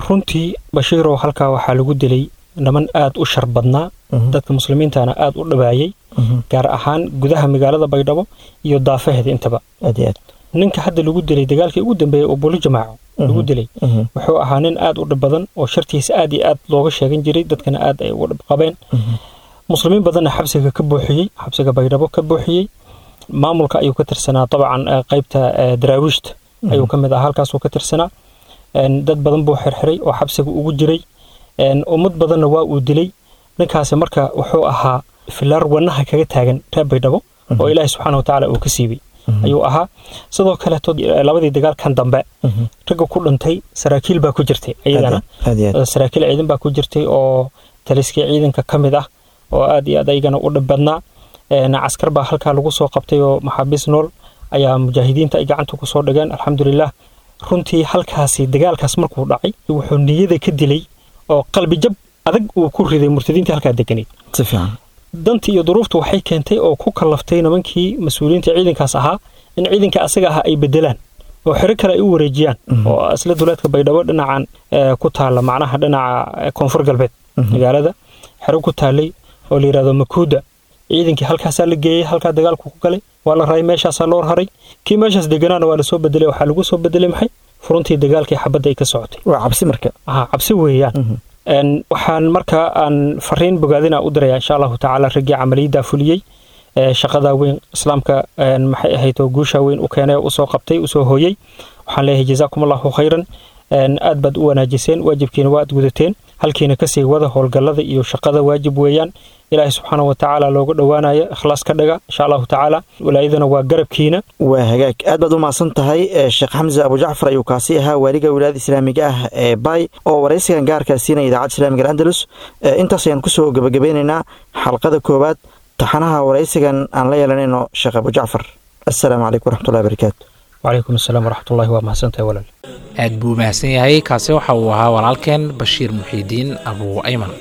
runtii bashiirow halkaa waxaa lagu dilay niman aad u shar badnaa dadka muslimiintana aad u dhabaayay gaar ahaan gudaha magaalada baydhabo iyo daafaheeda intaba aad iyo aad ninka hadda lagu dilay dagaalkii ugu dambeeyey oo buli jamaaco lagu dilay wuxuu ahaa nin aad u dhib badan oo shartiisa aad iyo aad looga sheegan jiray dadkana aad ay uga dhib qabeen muslimiin badanna xabsiga ka buuxiyey xabsiga baydhabo ka buuxiyey maamulka ayuu ka tirsanaa dabcan eh, qaybta eh, daraawiishta ayuu ka mid ahaa halkaasuu ka tirsanaa En, dad badan buu xirxiray oo xabsiga ugu jiray En, ummad badanna waa uu dilay ninkaasi marka wuxuu ahaa filaar wanaha kaga taagan reer baydhabo oo ilaahi subxaana wa tacaala uu ka siibay ayuu ahaa sidoo kaleeto eh, labadii dagaalkan dambe ragga ku dhintay saraakiil baa ku jirtay iyagana aad iyo aad saraakiil ciidan baa ku jirtay oo taliskii ciidanka ka mid ah oo aad iyo aad ayagana u dhib badnaa Een, caskar baa halkaa lagu soo qabtay oo maxaabiis nool ayaa mujaahidiinta ay gacanta ku soo dhigeen alxamdulilah runtii halkaasi dagaalkaas markuu dhacay wuxuu niyada ka dilay oo qalbi jab adag uu ku riday murtadiintii halkaa deganayd si fiican dantii iyo duruuftu waxay keentay oo ku kallaftay nimankii mas-uuliyiinta ciidankaas ahaa in ciidanka asaga ahaa ay bedelaan oo xero kale ay u wareejiyaan oo isla duleedka baydhabo dhinacan eh, ku taalla macnaha dhinaca eh, koonfur galbeed magaalada xero ku taallay oo la yidhahdo makuuda ciidankii halkaasaa la geeyey halkaa dagaalku ku galay waa la raray meeshaasaa loo raray kii meeshaas deganaana waa lasoo bedelay waxaa lagu soo bedelay maxay furuntii dagaalkii xabadda ay ka socotay waa cabsi marka aha cabsi weeyaan Een, waxaan marka aan fariin bogaadina u diraya insha allahu tacaala raggii camaliyadda fuliyey ee shaqada weyn islaamka een, maxay ahayd oo guusha weyn u keenay oo usoo qabtay usoo hooyey waxaan leeyahay jazaakum allahu khayran Een, aad baad u wanaajiseen waajibkiina waa aad gudateen halkiina kasii wada howlgallada iyo shaqada waajib weeyaan ilaahay subxaana wa tacaala looga dhowaanayo ikhlaas ka dhaga insha allahu tacaala walaayadana waa garabkiina waa hagaag aad baad u mahadsan tahay ee sheekh xamse abujacfar ayuu kaasi ahaa waaliga wilaayada islaamiga ah ee bay oo waraysigan gaarkaa siinaya idaacadda islaamiga andalus Ee, intaas ayaan kusoo gebagabeynaynaa xalqada koowaad taxanaha waraysigan aan la yeelanayno sheekh abujacfar assalaamu calaykum waraxmatullahi barakaatu wacalaykum asalaam waraxmatullahi waa mahadsantahay walaal aad buu mahadsan yahay kaasi waxa uu ahaa walaalkeen bashiir muxiidiin abuu ayman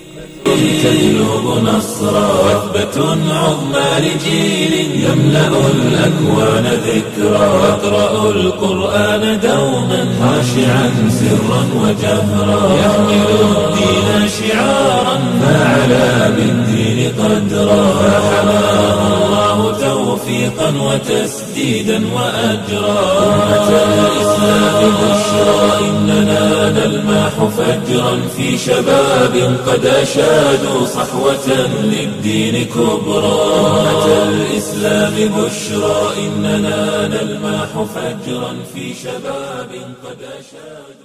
تجلب نصرا وثبة عظمى لجيل يملأ الأكوان ذكرا يقرأ القرآن دوما خاشعا سرا وجهرا يحمل الدين شعارا فعلى بالدين قدرا فحماه الله توفيقا وتسديدا وأجرا أمة الإسلام بشرى إننا نلمح فجرا في شباب قد أشادوا صحوة للدين كبرى أمة الإسلام بشرى إننا نلمح فجرا في شباب قد أشادوا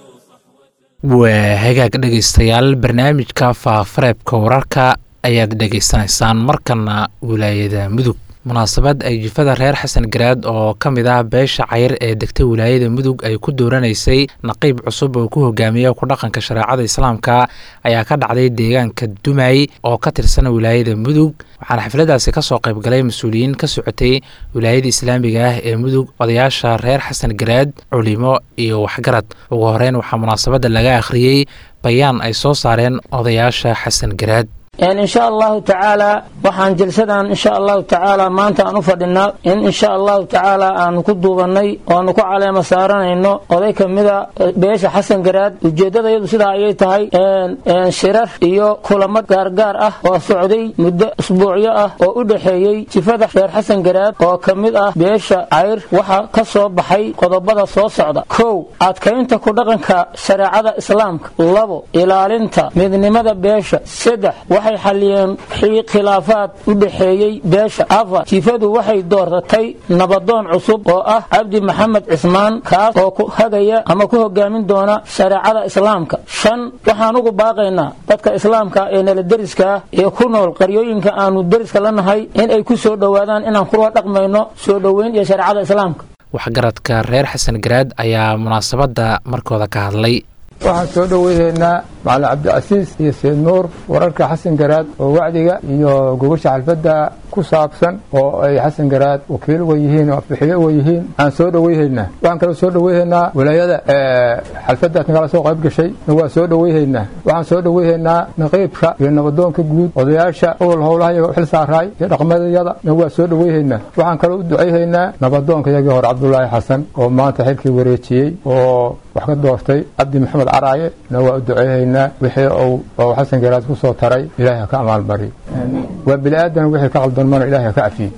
waa hagaag dhegaystayaal barnaamijka faafareebka wararka ayaad dhegaysanaysaan markana wilaayada mudug munaasabad ay jifada reer xasan garaad oo ka mid ah beesha cayr ee degta wilaayada mudug ay ku dooranaysay naqiib cusub oo ku hogaamiya ku dhaqanka shareecada islaamka ayaa ka dhacday deegaanka dumay oo ka tirsan wilaayada mudug waxaana xafladaasi kasoo qaybgalay mas-uuliyiin ka socotay wilaayada islaamiga ah ee mudug odayaasha reer xasan garaad culimo iyo waxgarad ugu horeyn waxaa munaasabadda laga akhriyey bayaan ay soo saareen odayaasha xasan garaad insha allahu tacaala waxaan jalsadan insha allahu tacaala maanta aan u fadhinaa in insha allahu tacaala aanu ku duubannay oanu ku caleema saaranayno oday ka mida beesha xasan garaad ujeeddadayadu sidaa ayay tahay shirar iyo kulamo gaargaar ah oo socday muddo usbuucyo ah oo u dhexeeyey jifada reer xasan garaad oo ka mid ah beesha cayr waxaa ka soo baxay qodobada soo socda kow adkaynta ku dhaqanka shareecada islaamka labo ilaalinta midnimada beesha saddex waxay xalliyeen khilaafaad u dhexeeyey beesha afar jifadu waxay doortatay nabadoon cusub oo ah cabdi maxamed cismaan kaas oo ku hagaya ama ku hogaamin doona shareecada islaamka shan waxaan ugu baaqaynaa dadka islaamka ee nala deriska ee ku nool qaryooyinka aanu deriska la nahay in ay ku soo dhowaadaan inaan kula dhaqmayno soo dhoweyn iyo shareecada islaamka waxgaradka reer xasan garaad ayaa munaasabadda markooda ka hadlay waxaan soo dhoweynaynaa macalin cabdicasiis iyo seyd nuur wararka xasan garaad oo wacdiga iyo gogosha xalfadda ku saabsan oo ay xasan garaad wakiil uga yihiin oo afbixiyo uga yihiin waxaan soo dhoweyhaynaa waxaan kaloo soo dhoweyhaynaa walaayada xalfaddaas nagala soo qayb gashay na waa soo dhoweyhaynaa waxaan soo dhoweyhaynaa naqiibka iyo nabadoonka guud odayaasha owal howlaha iyaga u xil saaraay iyo dhaqmadayada na waa soo dhoweyhaynaa waxaan kaloo u ducayhaynaa nabadoonka iyagii hore cabdulaahi xasan oo maanta xilkii wareejiyey oo wax ka doortay cabdi maxamed caraaye na waa u duceehaynaa wixii uu oo xasan garaad ku soo taray ilaahay ha ka amaalmariyo waa bini aadan wixii ka qaldanmana ilaahay ha ka cafiyo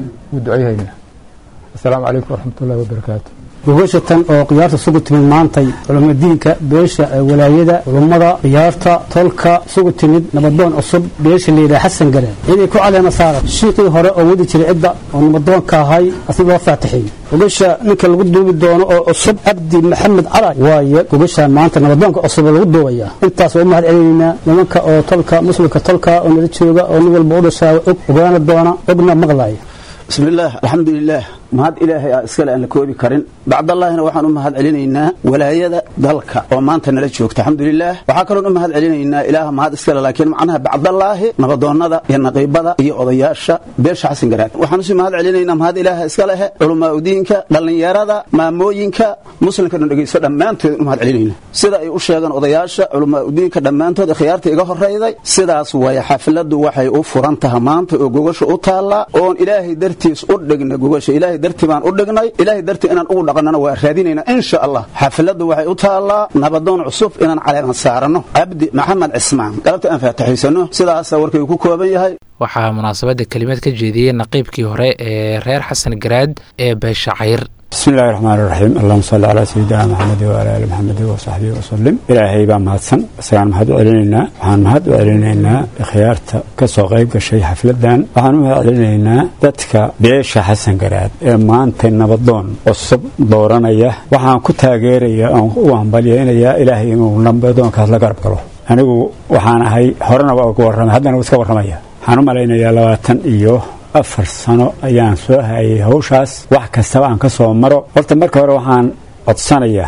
u duceehaynaa asalaamu calaykum waraxmatullahi wabarakaatu gogosha tan oo khiyaarta sugu timid maantay culamo diinka beesha walaayada culummada khiyaarta tolka sugu timid nabadoon cusub beesha layidhaha xasan galeen inay ku caleema saara shiiqii hore oo wadi jiray cidda oo nabadoonka ahay asi loo faatixiyey gogasha ninka lagu duubi doono oo cusub cabdi maxamed caraay waaye gogasha maanta nabadoonka cusub lagu duubaya intaas waa u mahad celinaynaa nimanka oo tolka muslimka tolka oo nala jooga oo nin walba u dhashaa og ogaana doona ogna maqlaaya bismillaah alxamdulilaah mahad ilaahay ah iskale aan la koobi karin bacdallaahina waxaan u mahad celinaynaa walaayada dalka oo maanta nala joogta alxamdulilaah waxaa kaloon u mahad celinaynaa ilaaha mahad iskale laakiin macnaha bacdallaahi nabadoonnada iyo naqiibada iyo odayaasha beesha xasan garaad waxaan usii mahad celinaynaa mahad ilaaha iska lehe culamaa udiinka dhallinyarada maamooyinka muslimkana dhegeysto dhammaantood u mahad celinayna sida ay u sheegaan odayaasha culamaa udiinka dhammaantood khiyaarta iga horrayday sidaas waaya xafladdu waxay u furan taha maanta oo gogasha u taallaa oon ilaahay dartiis u dhigna gogasha ilaahay dartii baan u dhignay ilaahay dartii inaan ugu dhaqannana waa raadinaynaa insha allah xafladdu waxay u taallaa nabadoon cusub inaan caleeman saaranno cabdi maxamed cismaan galabta aan faataxaysano sidaasa warkay ku kooban yahay waxaa munaasabadda kelimad ka jeediyey naqiibkii hore ee reer xasan garaad ee beesha cayr bismi illahi raxmaan iraxiim allahuma salli calaa sayidina maxamedi waala ali maxamedi wasaxbihi wasalim ilaahay baa mahadsan isagaan mahad u celinaynaa waxaan mahad u celinaynaa khiyaarta ka soo qayb gashay xafladan waxaan u mahad celinaynaa dadka beesha xasan garaad ee maanta nabadoon cusub dooranaya waxaan ku taageeraya oon u hambalyaynayaa ilaahay inuu nabadoonkaas la garab galo anigu waxaan ahay horena waa uga warramay haddana waa iska warramaya waxaan u malaynayaa labaatan iyo afar sano ayaan soo hayay hawshaas wax kastaba aan ka soo maro horta marka hore waxaan codsanaya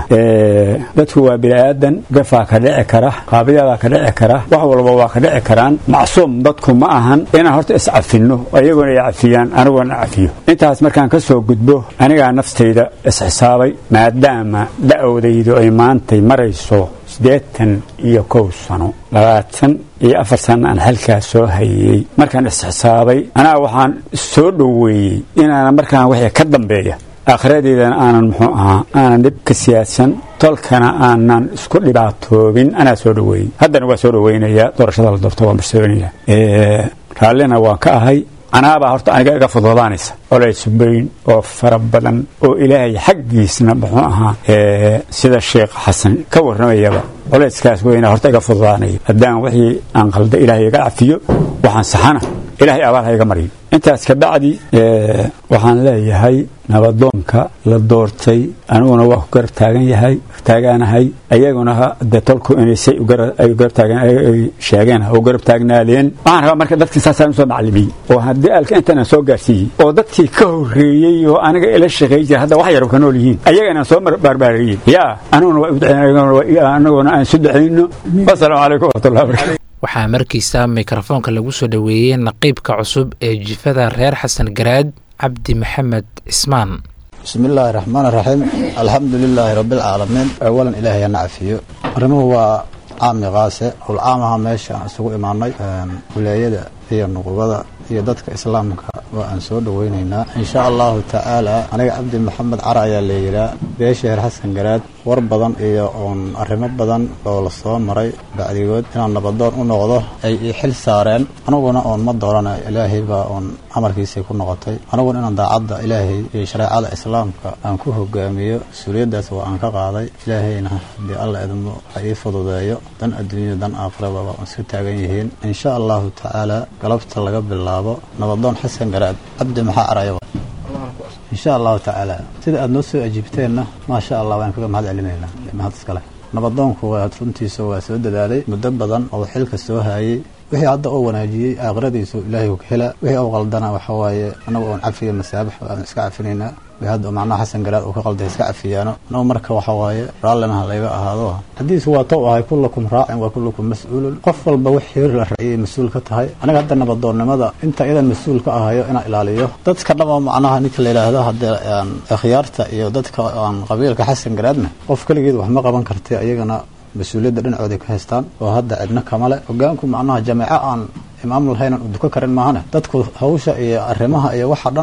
dadku waa bini'aadan gafaa ka dhici kara qaabiyadaa ka dhici kara wax walba waa ka dhici karaan macsuum dadku ma ahan inaan horta iscafinno iyaguna ay cafiyaan aniguna cafiyo intaas markaan ka soo gudbo anigaa naftayda isxisaabay maadaama da'owdaydu ay maantay marayso siddeetan iyo kow sano labaatan iyo afar sana aan halkaas soo hayey markaan isxisaabay anaa waxaan soo dhoweeyey inaana markaan wixii ka dambeeya akhiradeydana aanan muxuu ahaa aanan dhib ka siyaadsan tolkana aanan isku dhibaatoobin anaa soo dhoweeyey haddana waa soo dhoweynayaa doorashada la doorto waa marsoonaya raallina waan ka ahay canaabaa horta aniga iga fududaanaysa colays weyn oo fara badan oo ilaahay xaggiisna muxuu ahaa sida sheekh xasan ka warramayaba colayskaas weyna horta iga fududaanaya haddaan wixii aan qalda ilaahay iga cafiyo waxaan saxana ilaahay abaal ha iga mariyo intaas ka bacdi waxaan leeyahay nabadoonka la doortay aniguna waa ku garab taagan yahay taagaanahay ayaguna dee tolku inaysay ay garab taagan ay sheegeen u garab taagnaadeen waxaan rabaa marka dadkii saasaan usoo macallimiyey oo haddii alka intaanaan soo gaarsiiyey oo dadkii ka horreeyey oo aniga ila shaqeey jira hadda wax yar ka nool yihiin ayaga inaan soo barbaariyey yaa aniguna waa uduceen anaguna aan isu ducayno wasalaamu calaykum waraxmatullahi barakatu waxaa markiisa mikrofoonka lagu soo dhoweeyey naqiibka cusub ee jifada reer xasan garaad cabdi maxamed cismaan bismi illaahi raxmaan iraxiim alxamdu lilaahi rabbialcaalamiin awalan ilaahay ana cafiyo arrimuhu waa caami qaase hulcaamaha meesha aan isugu imaanay wilaayada iyo nuqubada iyo dadka islaamka waa aan soo dhoweynaynaa insha allahu tacaala aniga cabdi maxamed cara ayaa layidhaa beesha heer xasan garaad war badan iyo oon arrimo badan oo la soo maray bacdigood inaan nabadoon u noqdo ay ii xil saareen aniguna oon ma doorana ilaahay baa oon amarkiisii ku noqotay aniguna inaan daacadda ilaahay iyo shareecada islaamka aan ku hogaamiyo mas-uuliyaddaas waa aan ka qaaday ilaahayna haddii alla idmo ha ii fududeeyo dan adduunyada dan aakhiraba waa aan isku taagan yihiin insha allahu tacaala galabta laga bilaabo nabadoon xasan garaad cabdi maxaa araya insha allahu tacaala sida aada noo soo ajiibteenna maasha allah waan kaga mahad celinaynaa mahad iskale nabadoonku waa runtiisa waa soo dadaalay muddo badan oo xilka soo haayey wixii hadda oo wanaajiyey aakhiradiisu ilaahay ku hela wixii oo qaldana waxa waaye anagu oon cafiya masaabax aan iska cafinaynaa hadda macnaha xasan garaad uu ka qalday iska cafiyaano anagu marka waxa waaye raallina ha layga ahaado haddiisu waa tow ahay kullakum raacin waa kullakum mas-uulun qof walba wixii la raciyay mas-uul ka tahay aniga hadda nabadoonnimada inta iyadan mas-uul ka ahayo inaan ilaaliyo dadka dhama macnaha ninka la yidhaahdo haddee khiyaarta iyo dadka aan qabiilka xasan garaadna qof keligeed wax ma qaban kartay ayagana mas-uuliyadda dhinacooday ka haystaan oo hadda cidno kamale hogaanku macnaha jameeco aan imaam lahayn aan duka karin maahane dadku hawsha iyo arrimaha iyo waxa dhan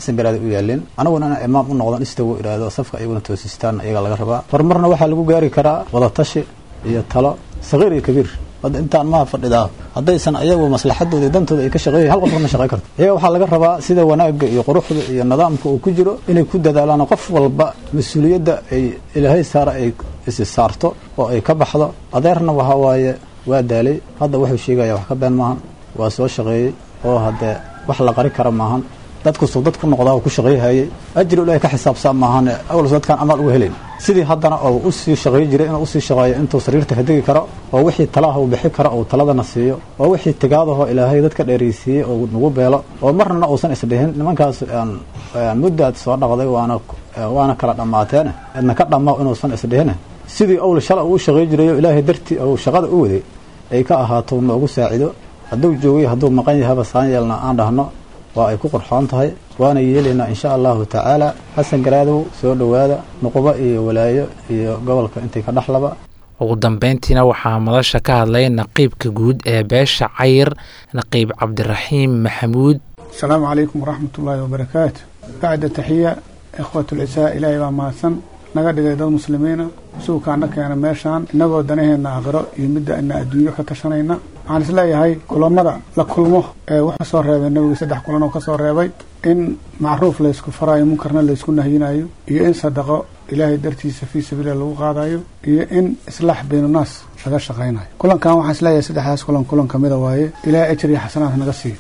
xasan garaada u yaalin anaguna inaan imaam u noqdon istago idhaahdo safka iyaguna toosistaan iyaga laga rabaa horumarna waxaa lagu gaari karaa wadatashi iyo talo sagiir iyo kabiir hadda intaan maha fadhidaa haddaysan ayagu maslaxadooda iyo dantooda ay ka shaqeeyahin hal qof ma shaqey karto iyaga waxaa laga rabaa sida wanaagga iyo quruxda iyo nidaamka uu ku jiro inay ku dadaalaan qof walba mas-uuliyadda ay ilaahay saara ay isi saarto oo ay ka baxdo adeerna waxaa waaye waa daalay hadda wuxuu sheegaya wax ka been maahan waa soo shaqeeyey oo haddee wax la qari kara maahan dadkusuu dad ku noqdaa uu ku shaqeyhayey ajri ilahay ka xisaabsan maahane awalso dadkaan amaal uga helayn sidii haddana oo usii shaqey jiray inuu usii shaqeeyo intuu sariirta ka degi karo oo wixii talaah uu bixi karo uu taladana siiyo oo wixii tigaadahoo ilaahay dadka dheeraysiiyey oo nagu beelo oo marnana uusan isdhihin nimankaas muddaad soo dhaqday waana waana kala dhammaateene idna ka dhamma inuusan isdhihine sidii owl shala uu u shaqey jirayo ilaahay dartii ou shaqada u waday ay ka ahaato noogu saacido hadduu joogay hadduu maqan yahaba saan yeelna aan dhahno waa ay ku qurxoon tahay waana yeelaynaa insha allahu tacaala xasan garaadow soo dhowaada nuqubo iyo walaayo iyo gobolka intay ka dhexlaba ugu dambeyntiina waxaa madasha ka hadlay naqiibka guud ee beesha cayr naqiib cabdiraxiim maxamuud asalaamu calaykum waraxmatullaahi wabarakaatu bacda taxiya ikhwat lcisaa ilaahay baa mahadsan naga dhigay dad muslimiina suukaana keena meeshaan innagoo danaheenna aakhiro iyo midda ina adduunyo ka tashanayna waxaan isleeyahay kulamada la kulmo ee wuxuu soo reebay nabiga saddex kulan oo ka soo reebay in macruuf laysku faraayo munkarna laysku nahyinayo iyo in sadaqo ilaahay dartiisa fii sabiililah lagu qaadayo iyo in islaax baynunaas laga shaqaynayo kulankan waxaan isleeyahay saddexdaas kulan kulan kamida waaye ilaahay ajar iyo xasanaad naga siiyo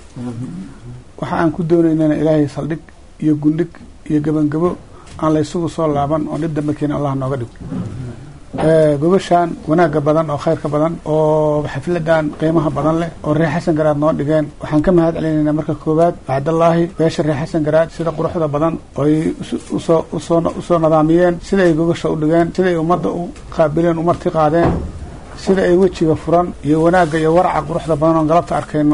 waxa aan ku doonaynana ilaahay saldhig iyo gundhig iyo gebangabo aan laysugu soo laaban oo dhib dambe keeni allah nooga dhigo gobashaan wanaagga badan oo khayrka badan oo xafladan qiimaha badan leh oo reer xasan garaad noo dhigeen waxaan ka mahad celinaynaa marka koowaad bacdallaahi beesha reer xasan garaad sida quruxda badan ooy usoo usoo usoo nidaamiyeen sida ay gogasha u dhigeen sida ay ummadda u qaabileen u marti qaadeen sida ay wejiga furan iyo wanaagga iyo waraca quruxda badan oon galabta arkayno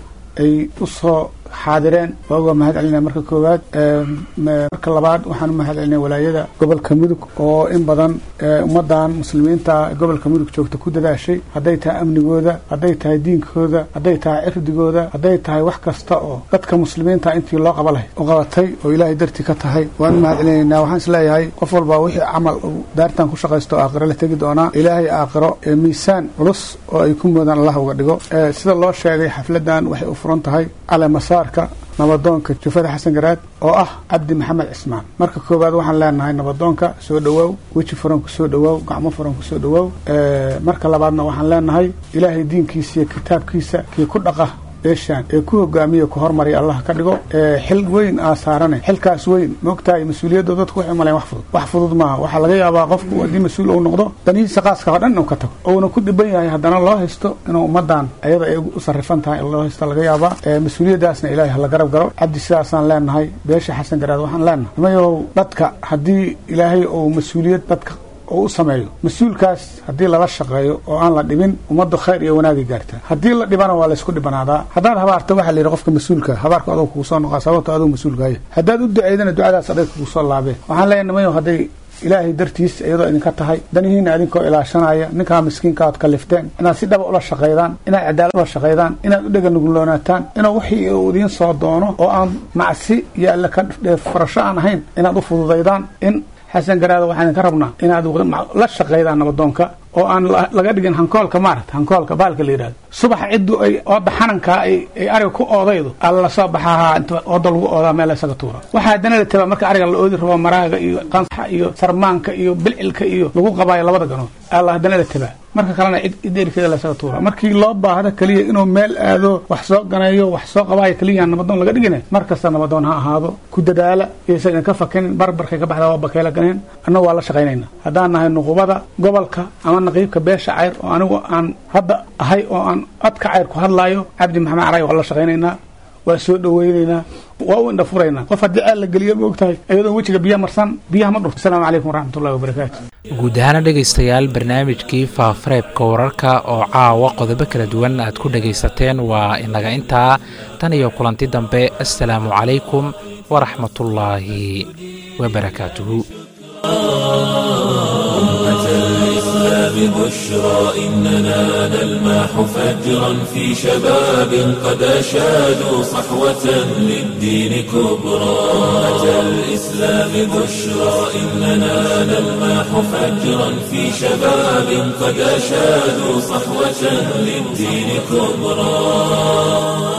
ay usoo xaadireen waa uga mahad celinaya marka koowaad marka labaad waxaan u mahad celinaya walaayada gobolka mudug oo in badan ummadan muslimiinta gobolka mudug joogta ku dadaashay hadday tahay amnigooda hadday tahay diinkooda hadday tahay cirdigooda hadday tahay wax kasta oo dadka muslimiinta intii loo qaba lahay u qabatay oo ilaahay dartii ka tahay waan u mahad celinaynaa waxaan isleeyahay qof walba wixii camal uu daartan ku shaqaysto aakhiro la tegi doonaa ilaahay aakhiro ee miisaan culus oo ay ku moodaan allah uga dhigo sida loo sheegay xafladan waxay u furan tahay caleemasaar nabadoonka jufada xasan garaad oo ah cabdi maxamed cismaan marka koowaad waxaan leenahay nabadoonka soo dhawaaw weji furan ku soo dhawaaw gacmo furan ku soo dhawaaw marka labaadna waxaan leenahay ilaahay diinkiisa iyo kitaabkiisa kii ku dhaqa beeshaan ee ku hogaamiya ku hormariya allah ka dhigo xil weyn aa saarane xilkaas weyn maogtahay mas-uuliyadda dadku waxay maleen wax fudud wax fudud maaha waxaa laga yaabaa qofku haddii mas-uul uu noqdo danihiisa qaaska oo dhan inuu ka tago uuna ku dhiban yahay haddana loo haysto inuu ummadan ayada ay u sarrifan tahay in loo haysto laga yaabaa mas-uuliyaddaasna ilaahay hala garab garo cabdi sidaasaan leenahay beesha xasan garaad waxaan leenahay nimayow dadka haddii ilaahay uu mas-uuliyad dadka oo u sameeyo mas-uulkaas haddii lala shaqeeyo oo aan la dhibin ummaddu khayr iyo wanaagay gaartaa haddii la dhibana waa laysku dhibanaadaa haddaad habaarto waxaa la yidhi qofka mas-uulka habaarka adoo kugu soo noqaa sababto adoo mas-uulkaaya haddaad u duceydana ducadaas adag kugu soo laabeen waxaan leeyahay nimayo hadday ilaahay dartiis iyadoo idinka tahay danihiina idinkoo ilaashanaya ninkaa miskiinka aad kalifteen inaad si dhaba ula shaqaydaan inaad cadaalad ula shaqaydaan inaad u dhega nuguloonaataan inuu wixii uu idiin soo doono oo aan macsi iyo alle ka farasho aan ahayn inaad u fududaydaan in xasan garaada waxaan idinka rabnaa inaad la shaqaydaan nabadoonka oo aan laga dhigin hankoolka maarata hankoolka baalka la yidhahdo subaxa ciddu ay ooda xanankaa ay ariga ku oodaydo alla lasoo baxahaa inta ooda lagu oodaa meel isaga tuura waxaa haddana la tabaa marka ariga la oodi rabo maraaga iyo qansaxa iyo sarmaanka iyo bilcilka iyo lagu qabaayo labada ganood alla haddana la tabaa marka kalena cid erikeeda lasaga tuura markii loo baahdo keliya inuu meel aado wax soo ganeeyo wax soo qabaayo keliya nabadoon laga dhigina mar kasta nabadoon ha ahaado ku dadaala iyaysan idinka fakinin barbarkay ka baxda waa bakeela ganeen annagu waa la shaqaynayna haddaan nahay nuqubada gobolka ama naqiibka beesha cayr oo anigu aan hadda ahay oo aan codka cayr ku hadlaayo cabdi maxamed caray waa la shaqaynaynaa waa soo dhawaynaynaa waa u indha furaynaa qof haddii ceel la geliyo ma og tahay iyadoo wejiga biya marsan biyaha ma dhurto asalaamu calaykum waraxmatullahi wabarakaatu guud ahaana dhegaystayaal barnaamijkii faafareebka wararka oo caawa qodobo kala duwan aad ku dhegaysateen waa inaga intaa tan iyo kulanti dambe assalaamu calaykum waraxmatullaahi wabarakaatuhu الإسلام الإسلام بشرى إننا نلمح فجرا في شباب قد أشادوا صحوة للدين كبرى أمة الإسلام بشرى إننا نلمح فجرا في شباب قد أشادوا صحوة للدين كبرى